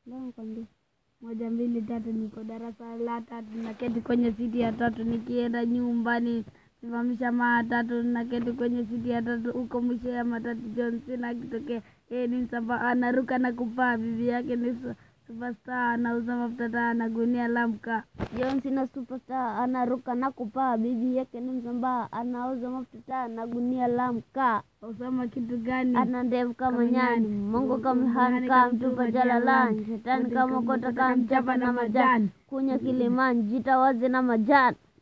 Ndio nikwambia. moja mbili tatu, niko darasa la tatu, naketi kwenye siti ya tatu, nikienda nyumbani simamisha matatu, naketi kwenye siti ya tatu, huko mwisho ya matatu John Cena akitokea, yeye ni msamba, anaruka na kupaa, bibi yake ni su- superstar, anauza mafuta taa na gunia la mkaa. John Cena superstar anaruka na kupaa, bibi yake ni msambaa, anauza mafuta na gunia la mkaa, Usoma kitu gani? ana ndevu kama Kama nyani, nyani. Mungu kamhani Kamhani kamtupa kamtupa jalalani, jalalani, shetani Kote kamokota kamokota kamchapa kamchapa na na majani, majani. kunya kilimani, jitawaze na majani.